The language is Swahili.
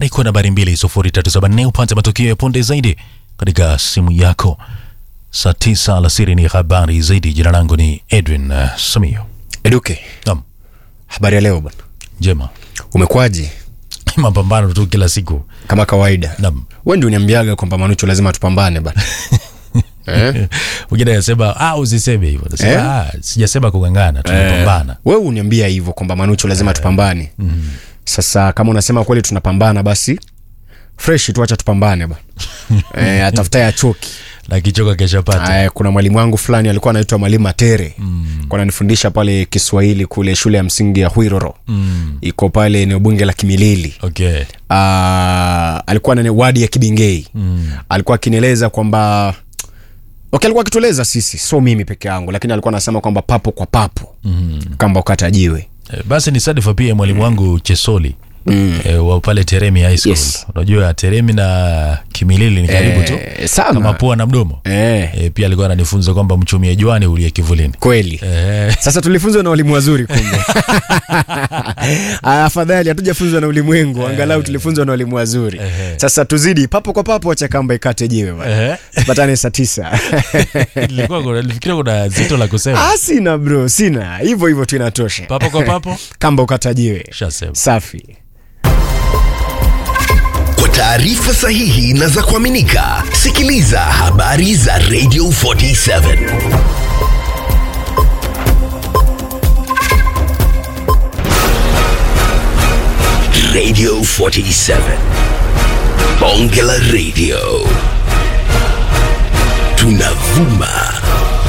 kwa nambari 20374 upate matukio ya punde zaidi katika simu yako. Saa tisa alasiri ni habari zaidi. Jina langu ni Edwin uh, Samio. Eduke, Naam, habari ya leo bwana, njema umekwaje? mapambano tu kila siku. Kama kawaida, Naam, wewe ndio uniambiaga kwamba Manucho lazima tupambane bwana eh? mwingine anasema ah, usiseme hivyo. Nasema Eh? ah, sijasema kung'ang'ana, tunapambana. Wewe uniambia hivyo kwamba Manucho lazima tupambane. Sasa kama unasema kweli tunapambana, basi fresh tu, acha tupambane bwana eh, atafutaye achoki. na kichoka kesha pata. Aya, kuna mwalimu wangu fulani alikuwa anaitwa mwalimu Matere mm. ananifundisha pale Kiswahili kule shule ya msingi ya Hwiroro Mm, iko pale eneo bunge la Kimilili. okay. uh, alikuwa na wadi ya Kibingei Mm, alikuwa akinieleza kwamba okay, alikuwa akitueleza sisi, so mimi peke yangu, lakini alikuwa anasema kwamba papo kwa papo mm. kamba ukatajiwe Eh, Basi ni sadifa pia mwalimu wangu Chesoli mm. e, wa pale Teremi High School. Yes. Unajua Teremi na Kimilili ni karibu tu eh, sana kama pua na mdomo. eh, E, pia alikuwa ananifunza kwamba mchumie juani ulie kivulini. kweli E, sasa tulifunzwa na walimu wazuri kumbe Ah, afadhali hatujafunzwa na ulimwengu angalau tulifunzwa na walimu wazuri Ehe. sasa tuzidi papo kwa papo acha kamba ikate jiwe bwana eh, tupatane saa tisa nilikuwa kuna- nilifikiria kuna zito la kusema ah, sina bro sina hivyo hivyo tu inatosha papo kwa papo. kamba ukatajiwe Shasema. safi Kwa taarifa sahihi na za kuaminika, sikiliza habari za Radio 47 Radio 47 Bonge la Radio, tunavuma